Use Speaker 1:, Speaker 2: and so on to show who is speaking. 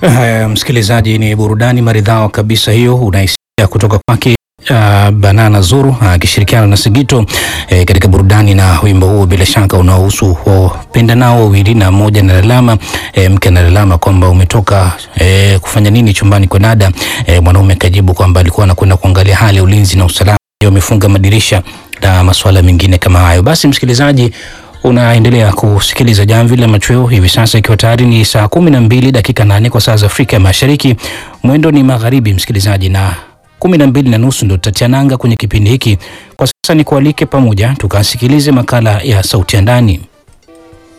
Speaker 1: Uh, msikilizaji, ni burudani maridhawa kabisa hiyo unaisikia kutoka kwake uh, Banana Zuru akishirikiana uh, na Sigito eh, katika burudani na wimbo huo bila shaka unaohusu wapenda nao wawili na mmoja analalama eh, mke analalama kwamba umetoka eh, kufanya nini chumbani kwa dada eh, mwanaume kajibu kwamba alikuwa anakwenda kuangalia hali ya ulinzi na usalama, wamefunga madirisha na masuala mengine kama hayo. Basi msikilizaji unaendelea kusikiliza Jamvi la Machweo hivi sasa, ikiwa tayari ni saa kumi na mbili dakika nane kwa saa za Afrika ya Mashariki. Mwendo ni magharibi, msikilizaji, na kumi na mbili na nusu ndo tutatia nanga kwenye kipindi hiki. Kwa sasa ni kualike pamoja tukasikilize makala ya Sauti ya Ndani.